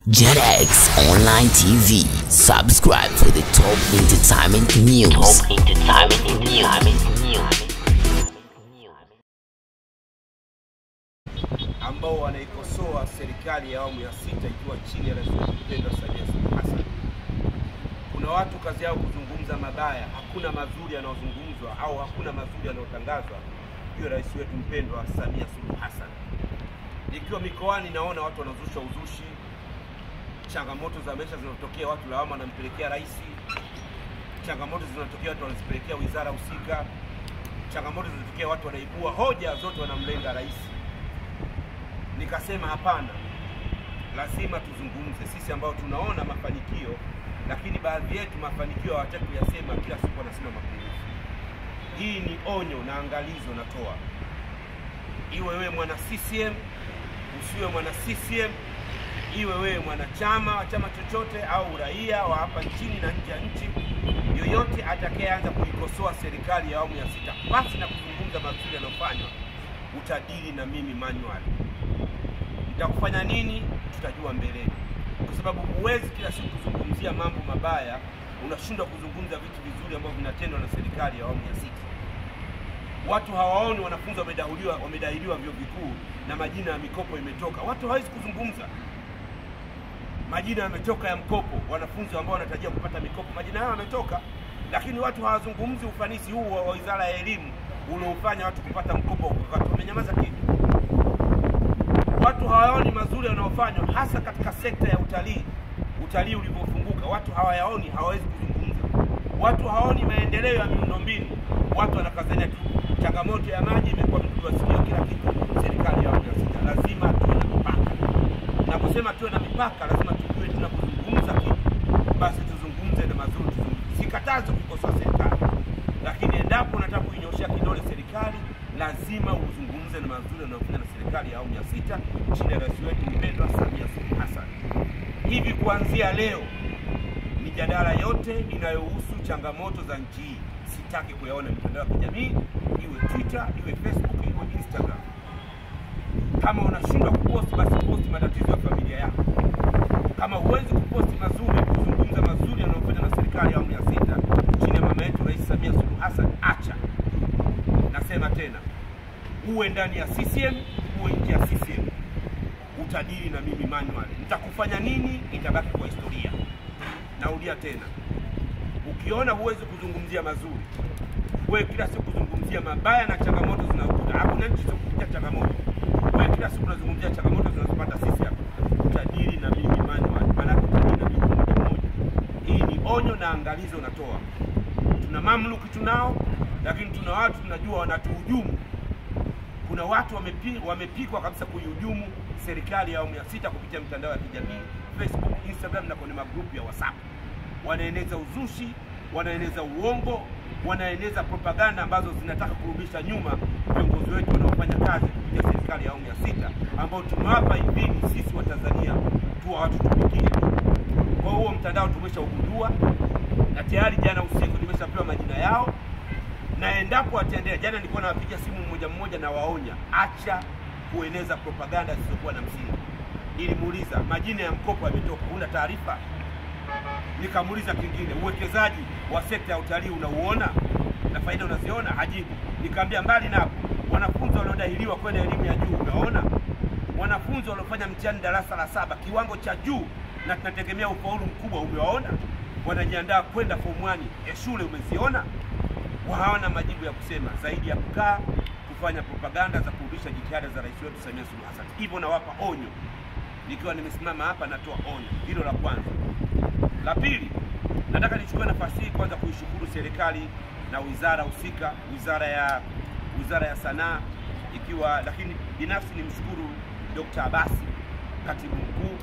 JetX Online TV. Subscribe for the top entertainment news. Top entertainment news. ambao wanaikosoa serikali ya awamu ya sita ikiwa chini ya rais wetu mpendwa Samia Suluhu Hassan. Kuna watu kazi yao kuzungumza mabaya, hakuna mazuri yanayozungumzwa au hakuna mazuri yanayotangazwa juu ya rais wetu mpendwa Samia Suluhu Hassan. Ikiwa mikoani, naona watu wanazusha uzushi, changamoto za maisha zinazotokea, watu lawama wanampelekea rais, changamoto zinatokea, watu wanazipelekea wizara husika, changamoto zinatokea, watu wanaibua hoja zote, wanamlenga rais nikasema hapana, lazima tuzungumze sisi ambao tunaona mafanikio, lakini baadhi yetu mafanikio hawataki kuyasema, kila siku wanasema mapungufu. Hii ni onyo na angalizo natoa, iwe wewe mwana CCM usiwe mwana CCM, iwe wewe mwanachama wa chama chochote au raia wa hapa nchini na nje ya nchi, yoyote atakayeanza kuikosoa serikali ya awamu ya sita basi na kuzungumza mazuri yanayofanywa, utadili na mimi manual nitakufanya nini tutajua mbeleni, kwa sababu huwezi kila siku kuzungumzia mambo mabaya, unashindwa kuzungumza vitu vizuri ambavyo vinatendwa na serikali ya awamu ya sita. Watu hawaoni wanafunzi wamedahiliwa wamedahiliwa vyuo vikuu na majina ya mikopo imetoka, watu hawezi kuzungumza majina yametoka ya mkopo, wanafunzi ambao wanatarajia kupata mikopo majina yao yametoka, lakini watu hawazungumzi ufanisi huu wa wizara ya elimu unaofanya watu kupata mkopo, watu wamenyamaza kimya watu hawaoni mazuri yanayofanywa hasa katika sekta ya utalii. Utalii ulivyofunguka, watu hawayaoni, hawawezi kuzungumza. Watu hawaoni maendeleo ya miundombinu, watu wanakazania tu. Changamoto ya maji imekuwa mdudu wa sikio, kila kitu. Serikali ya awamu ya sita lazima tuwe na mipaka. Naposema tuwe na mipaka, lazima tujue tunapozungumza kitu, basi tuzungumze na mazuri, tuzungumze. Sikatazi kukosoa serikali, lakini endapo unataka kuinyoshea kidole serikali, lazima uzungumze na mazuri yanayofanya na serikali ya awamu ya sita chini ya rais wetu mpendwa Samia Suluhu Hassan. Hivi kuanzia leo, mijadala yote inayohusu changamoto za nchi hii sitaki kuyaona mitandao ya kijamii, iwe Twitter, iwe Facebook, iwe Instagram. Kama unashindwa kuposti, basi posti matatizo ya familia yako. Kama huwezi kuposti mazuri, kuzungumza mazuri yanayofanywa na serikali ya awamu ya sita chini ya mama yetu Rais Samia Suluhu Hassan, acha. Nasema tena, uwe ndani ya CCM, uwe nje ya CCM, utadili na mimi manual. Nitakufanya nini itabaki kwa historia. Naulia tena, ukiona huwezi kuzungumzia mazuri, wewe kila siku kuzungumzia mabaya na changamoto zinazokuta. Hakuna nchi zinazokupitia changamoto, wewe kila siku unazungumzia changamoto zinazopata sisi hapa, utadili na mimi manual, maana utadili na mimi moja moja. Hii ni onyo na angalizo natoa. Tuna mamluki tunao, lakini tuna watu tunajua wanatuhujumu kuna watu wamepi, wamepikwa kabisa kuihujumu serikali ya awamu ya sita kupitia mitandao ya kijamii Facebook, Instagram na kwenye magrupu ya WhatsApp. Wanaeneza uzushi, wanaeneza uongo, wanaeneza propaganda ambazo zinataka kurudisha nyuma viongozi wetu wanaofanya kazi kupitia serikali ya awamu ya sita ambao tumewapa idhini sisi wa Tanzania tuwa watu tumikie. Kwa huo mtandao tumeshaugundua na tayari jana usiku nimeshapewa majina yao na endapo wataendelea, jana nilikuwa nawapigia simu mmoja mmoja na waonya, acha kueneza propaganda zisizokuwa na msingi. Nilimuuliza majina ya mkopo yametoka, huna taarifa? Nikamuuliza kingine, uwekezaji wa sekta ya utalii unauona na faida unaziona? Hajibu. Nikamwambia mbali na hapo, wanafunzi waliodahiliwa kwenda elimu ya juu umeona? Wanafunzi waliofanya mtihani darasa la saba kiwango cha juu na tunategemea ufaulu mkubwa umewaona? Wanajiandaa kwenda form 1 ya shule umeziona? hawana majibu ya kusema zaidi ya kukaa kufanya propaganda za kurudisha jitihada za rais wetu Samia Suluhu Hassan. Hivyo nawapa onyo, nikiwa nimesimama hapa natoa onyo hilo la kwanza. La pili, nataka nichukue nafasi hii kwanza kuishukuru serikali na wizara husika, wizara ya wizara ya sanaa ikiwa, lakini binafsi nimshukuru Dr. Abasi katibu mkuu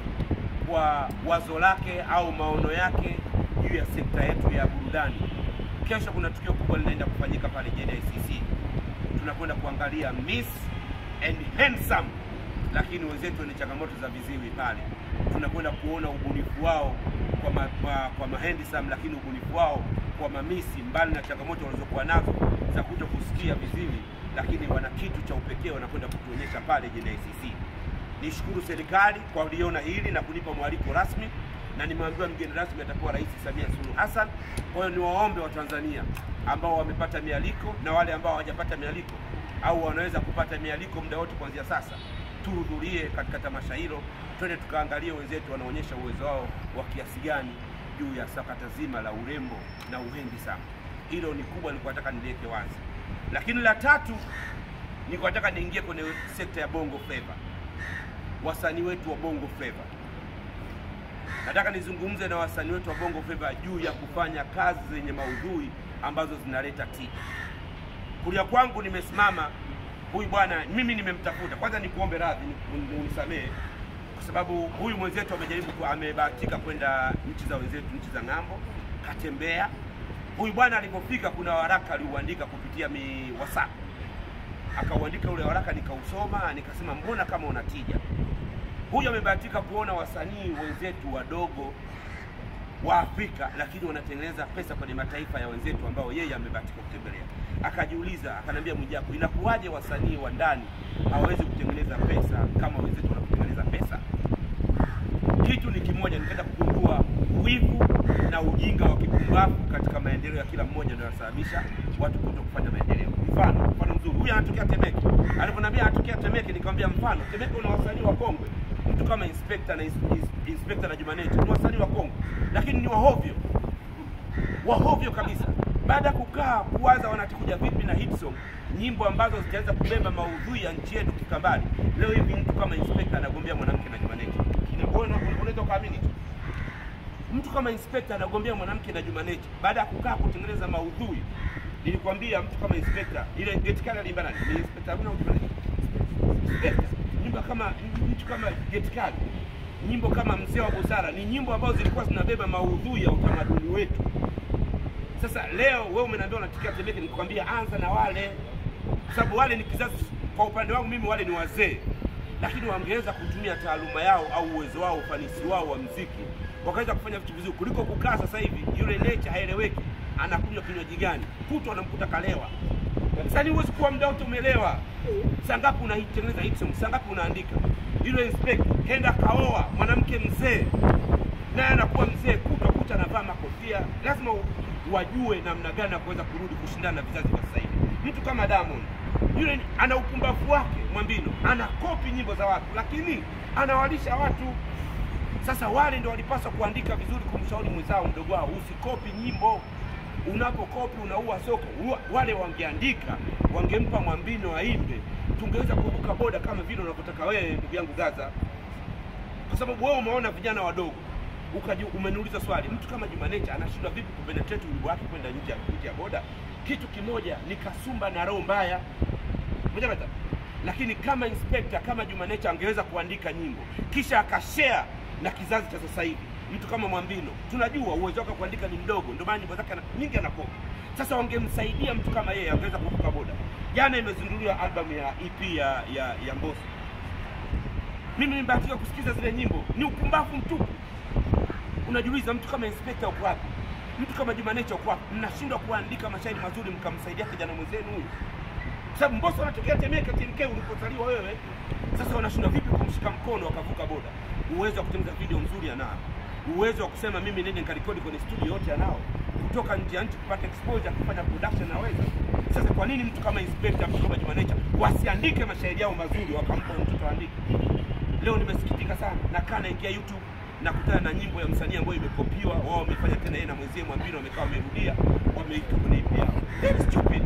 kwa wazo lake au maono yake juu ya sekta yetu ya burudani. Kesho kuna tukio kubwa linaenda kufanyika pale JNICC. Tunakwenda kuangalia Miss and Handsome, lakini wenzetu wenye changamoto za viziwi pale, tunakwenda kuona ubunifu wao kwa ma, kwa, kwa ma handsome, lakini ubunifu wao kwa mamisi, mbali na changamoto walizokuwa nazo za kuto kusikia viziwi, lakini wana kitu cha upekee wanakwenda kutuonyesha pale JNICC. nishukuru serikali kwa kuliona hili na kunipa mwaliko rasmi, na nimeambiwa mgeni rasmi atakuwa Rais Samia Suluhu Hassan. Kwa hiyo niwaombe Watanzania ambao wamepata mialiko na wale ambao hawajapata mialiko au wanaweza kupata mialiko muda wote kuanzia sasa, tuhudhurie katika tamasha hilo, twende tukaangalie wenzetu wanaonyesha uwezo wao wa kiasi gani juu ya sakata zima la urembo na uhendi sana. Hilo ni kubwa, nilikuwa nataka niliweke wazi. Lakini la tatu, nilikuwa nataka niingie kwenye sekta ya bongo flava, wasanii wetu wa bongo flava. Nataka nizungumze na wasanii wetu wa bongo flava juu ya kufanya kazi zenye maudhui ambazo zinaleta tija. Kulia kwangu nimesimama huyu bwana, mimi nimemtafuta. Kwanza nikuombe radhi, ni- unisamehe kwa sababu huyu mwenzetu amejaribu, ku- amebahatika kwenda nchi za wenzetu, nchi za ng'ambo, katembea. Huyu bwana alipofika, kuna waraka aliuandika kupitia mi WhatsApp, akauandika ule waraka, nikausoma, nikasema mbona kama una tija. Huyu amebahatika kuona wasanii wenzetu wadogo wa Afrika lakini wanatengeneza pesa kwenye mataifa ya wenzetu ambao yeye amebahatika kutembelea. Akajiuliza, akaniambia Mwijaku, inakuwaje wasanii wa ndani hawawezi kutengeneza pesa kama wenzetu wanavyotengeneza pesa? Kitu ni kimoja, nikaenda kugundua wivu na ujinga wa kipumbavu katika maendeleo ya kila mmoja ndio yanasababisha watu kuto kufanya maendeleo. Mfano, mfano mzuri, huyu anatokea Temeke. Aliponiambia anatokea Temeke, nikamwambia mfano, Temeke una wasanii wa kongwe, mtu kama Inspector na ins- ins- Inspector na Jumaneti ni wasanii wa kongwe, lakini ni wahovyo wahovyo kabisa. Baada ya kukaa kuwaza wanatakuja vipi na hit song, nyimbo ambazo zitaweza kubeba maudhui ya nchi yetu kikambali. Leo hivi mtu kama Inspector anagombea mwanamke na Jumaneti, Ina- unaweza ukaamini tu mtu kama inspector anagombea mwanamke na Jumaneti baada ya kukaa kutengeneza maudhui. Nilikwambia mtu kama inspector, ile geti kali aliimba nani? Ni inspector Haruna au Jumaneti? Inspector. Nyimbo kama mtu kama geti kali, nyimbo kama mzee wa busara, ni nyimbo ambazo zilikuwa zinabeba maudhui ya utamaduni wetu. Sasa leo wewe umeniambia unatikia Temeke, nikwambia anza na wale, kwa sababu wale ni kizazi. Kwa upande wangu mimi, wale ni wazee, lakini wangeweza kutumia taaluma yao au uwezo wao, ufanisi wao wa mziki, wakaweza kufanya vitu vizuri kuliko kukaa sasa hivi. Yule nature haeleweki, anakunywa kinywaji gani, kutwa anamkuta kalewa. Sasa ni huwezi kuwa muda wote umelewa. Saa ngapi unaitengeneza hit song? Saa ngapi unaandika? Yule inspector kenda kaoa mwanamke mzee, naye anakuwa mzee, kutwa kuta anavaa makofia. Lazima u- wajue namna gani ya kuweza kurudi kushindana na vizazi vya sasa hivi. Mtu kama Diamond yule ni- ana upumbavu wake Mwambino, ana kopi nyimbo za watu, lakini anawalisha watu. Sasa wale ndio walipaswa kuandika vizuri, kumshauri mwenzao mdogo wao, usikopi nyimbo. Unapokopi unaua soko. Ua- Wale wangeandika, wangempa Mwambino aimbe, tungeweza kuvuka boda kama vile unavyotaka wewe, ndugu yangu Gaza kwa sababu wewe umeona vijana wadogo ukaji umeniuliza swali, mtu kama Jumanecha anashindwa vipi kupenetrate wimbo wake kwenda nje ya nje ya boda? Kitu kimoja ni kasumba na roho mbaya, moja bata. Lakini kama inspector kama Jumanecha angeweza kuandika nyimbo kisha akashare na kizazi cha sasa hivi, mtu kama Mwambino tunajua uwezo wake wa kuandika ni mdogo, ndio maana nyimbo zake ana- nyingi anakopa. Sasa wangemsaidia mtu kama yeye, angeweza kuvuka boda. Jana imezinduliwa albamu ya EP ya ya, ya Mbosso mimi nimebahatika kusikiza zile nyimbo, ni upumbavu mtupu. Unajiuliza, mtu kama inspector uko wapi? Mtu kama Jumanecha uko wapi? Mnashindwa kuandika mashairi mazuri mkamsaidia kijana mwenzenu huyu, kwa sababu Mbosso anatokea Temeke, TMK ulipozaliwa wewe. Sasa wanashindwa vipi kumshika mkono wakavuka boda? Uwezo wa kutengeneza video nzuri anao, uwezo wa kusema mimi nende nikarekodi kwenye studio yote anao, kutoka nje ya nchi kupata exposure, kufanya production anaweza. Sasa kwa nini mtu kama inspector, mtu kama Jumanecha wasiandike mashairi yao mazuri wakampa mtoto aandike? Leo nimesikitika sana, nakaa naingia YouTube nakutana na nyimbo ya msanii ambayo imekopiwa, wao wamefanya tena, yeye na mwenzie Mwambino wamekaa wamerudia, wameika kwenye EP yao. Very stupid.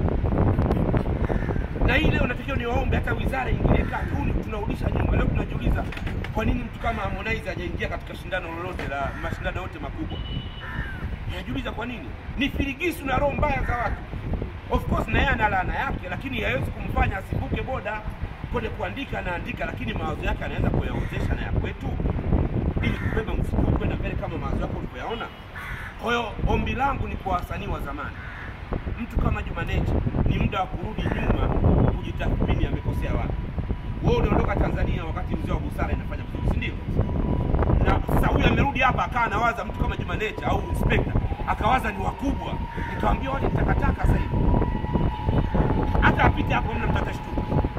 Na hii leo natakiwa niwaombe hata wizara ingilie kati. Huu ni- tunarudisha nyuma. Leo tunajiuliza kwa nini mtu kama Harmonize hajaingia katika shindano lolote la mashindano yote makubwa. Najiuliza kwa nini? Ni filigisu na roho mbaya za watu. Of course na yeye ana laana yake, lakini haiwezi kumfanya asivuke boda kwenye kuandika. Anaandika, lakini mawazo yake anaweza kuyaozesha na ya kwetu, ili kubeba mfuko kwenda mbele kama mawazo yako ulivyoyaona. Kwa hiyo ombi langu ni kwa wasanii wa zamani, mtu kama Jumaneti, ni muda wa kurudi nyuma, kujitathmini amekosea wapi. Wewe unaondoka Tanzania wakati mzee wa busara inafanya vizuri, si ndio? na sasa huyu amerudi hapa akawa anawaza mtu kama Jumanecha au inspector akawaza ni wakubwa, nikamwambia wale ni takataka sasa hivi, hata apite hapo mna mtata shtuka.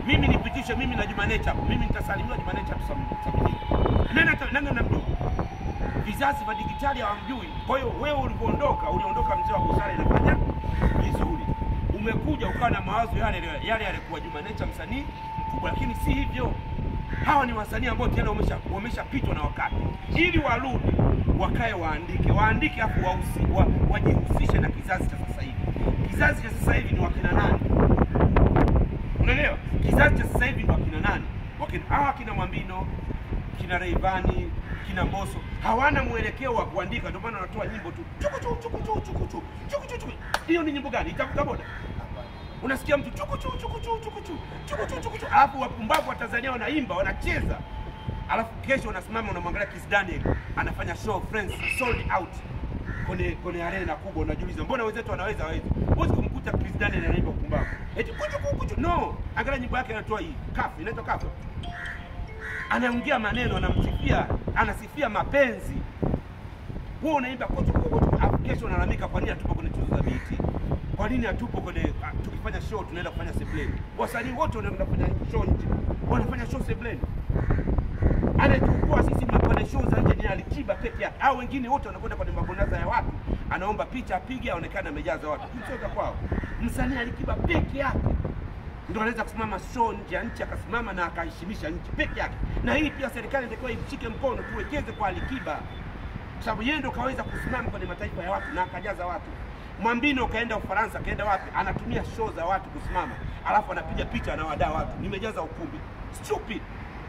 mimi nipitishe mimi na Juma Nature hapo, mimi nitasalimiwa Juma Nature tusamini. Nani ata- nani anamjua? Vizazi vya digitali hawamjui. Kwa hiyo wewe ulipoondoka, uliondoka mzee wa busara inafanya vizuri. Umekuja ukawa na mawazo yale yale yalikuwa Juma Nature msanii mkubwa, lakini si hivyo. Hawa ni wasanii ambao tena wamesha wameshapitwa na wakati, ili warudi wakae waandike, waandike afu wausi, wa, wajihusishe na kizazi cha sasa hivi. Kizazi cha sasa hivi ni wakina nani? Unaelewa? Kizazi cha sasa hivi ni wakina nani? Wakina hawa kina Mwambino, kina Rayvanny, kina Mbosso hawana mwelekeo wa kuandika, ndio maana wanatoa nyimbo tu chuku chuku chuku chuku chuku chuku chuku chuku. Hiyo ni nyimbo gani? Itavuka boda? Unasikia mtu chuku chuku chuku chuku chuku chuku chuku chuku chuku, alafu wapumbavu wa Tanzania wanaimba wanacheza, alafu kesho unasimama unamwangalia Kiss Daniel anafanya show friends sold out kwenye kwenye arena kubwa, unajiuliza mbona wenzetu wanaweza hawezi? Huwezi kumkuta Chris Daniel anaimba upumbavu eti kuchu kuchu kuchu. No, angalia nyimbo yake anatoa hii kafu, inaitwa kafu, anaongea maneno, anamsifia, anasifia mapenzi. Wewe unaimba kuchu kuchu kuchu, alafu kesho unalalamika kwa nini hatupo kwenye tuzo za BET? Kwa nini hatupo kwenye ah, tukifanya show tunaenda kufanya sebleni? Wasanii wote wanaenda kufanya show nje, wanafanya show sebleni anayetukua sisi kwenye show za nje ni Alikiba peke yake, au wengine wote wanakwenda kwenye mabonaza ya watu, anaomba picha apige, aonekane amejaza watu. Mchoza kwao, msanii Alikiba peke yake ndo anaweza kusimama show nje ya nchi akasimama na akaheshimisha nchi peke yake. Na hii pia serikali inatakiwa imshike mkono, tuwekeze kwa Alikiba kwa sababu yeye ndo kaweza kusimama kwenye mataifa ya watu na akajaza watu. Mwambino kaenda Ufaransa, kaenda wapi, anatumia show za watu kusimama, alafu anapiga picha anawadaa watu, nimejaza ukumbi. Stupid,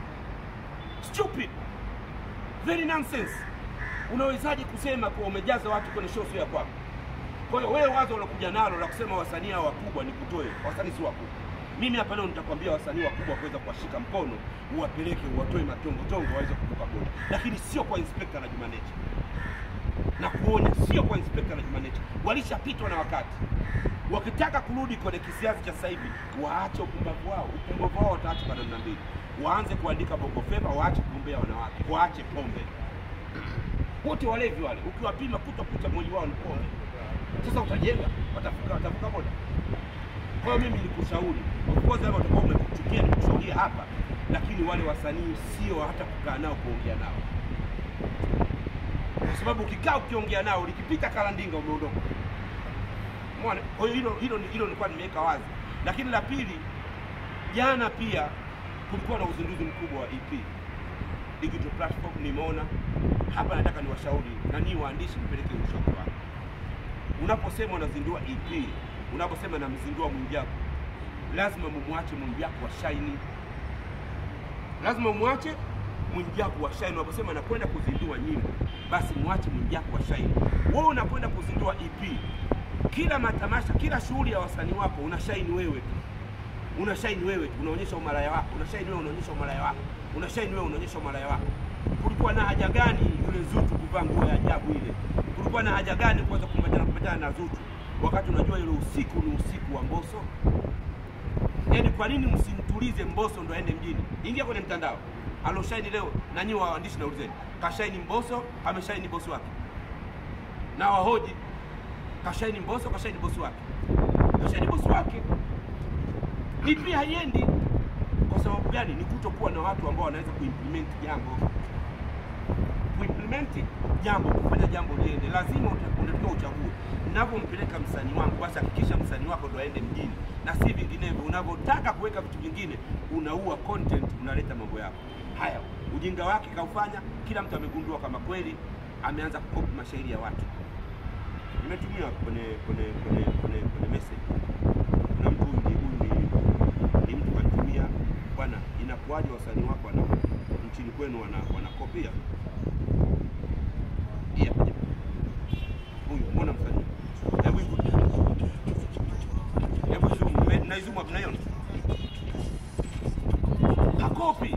stupid, very nonsense. Unawezaje kusema kuwa umejaza watu kwenye show sio ya kwako? Kwa hiyo wewe wazo unakuja nalo la kusema wasanii hao wakubwa ni kutoe, wasanii si wakubwa. Mimi hapa leo nitakwambia wasanii wakubwa kuweza kuwashika mkono, uwapeleke, uwatoe matongo tongo waweze kuvuka boda, lakini sio kwa inspector na Juma Nature na kuonya, sio kwa inspector na Juma Nature. Walishapitwa na wakati. Wakitaka kurudi kwenye kisiasa cha sasa hivi, waache upumbavu wao. Upumbavu wao wataacha kwa namna mbili, waanze kuandika bongo flava, waache kugombea wanawake, waache pombe. Wote walevi wale, ukiwapima kuta kuta mwili wao ni pombe. Sasa utajenga, watavuka watavuka boda. Kwa hiyo mimi nikushauri, of course hapa utakuwa umekuchukia nikushauria hapa, lakini wale wasanii sio hata kukaa nao kuongea nao, kwa sababu ukikaa ukiongea nao likipita kalandinga umeondoka. Umeona? Kwa hiyo hilo hilo hilo nilikuwa nimeweka wazi, lakini la pili, jana pia kulikuwa na uzinduzi mkubwa wa EP digital platform, nimeona hapa. Nataka niwashauri na nii waandishi, mpeleke ushauri wako unaposema unazindua EP, unaposema namzindua Mwijaku, lazima mumwache Mwijaku wa shaini, lazima mumwache Mwijaku wa shaini. Unaposema nakwenda kuzindua nyimbo, basi mwache Mwijaku wa shaini. Wewe unakwenda kuzindua EP, kila matamasha, kila shughuli ya wasanii wako una shaini wewe tu, una shaini wewe tu, unaonyesha umalaya wako, una shaini wewe, unaonyesha umalaya wako, una shaini wewe, unaonyesha umalaya wako. Kulikuwa na haja gani yule Zuchu kuvaa nguo ya ajabu ile? Kulikuwa na haja gani kuweza kumpatana kupatana na Zuchu wakati unajua ile usiku ni usiku wa Mbosso? Yaani, kwa nini msimtulize Mbosso ndo aende mjini? Ingia kwenye mtandao aloshaini leo, na nyinyi waandishi naulizeni, kashaini Mbosso ameshaini bosi wake? Na wahoji, kashaini Mbosso kashaini bosi wake? Kashaini bosi wake. Ni pia haiendi kwa sababu gani? Ni kutokuwa na watu ambao wanaweza kuimplement jambo kuimplement jambo, kufanya jambo liende, lazima uta- unatakiwa uchague. Unavyompeleka msanii wangu, basi hakikisha msanii wako ndo aende mjini na si vinginevyo. Unavyotaka kuweka vitu vingine, unaua content, unaleta mambo yako haya. Ujinga wake kaufanya, kila mtu amegundua kama kweli ameanza kukopi mashairi ya watu. Nimetumia kwenye kwenye kwenye kwenye, kwenye message na mtu huyu ni huyu ni, ni mtu kanitumia, bwana, inakuwaje wasanii wako wana nchini kwenu wana wanakopia hii hapa jamaa. Huyu mbona msanii? Hebu hivi. Hebu zoom, me- naizoom hapo naiona. Hakopi.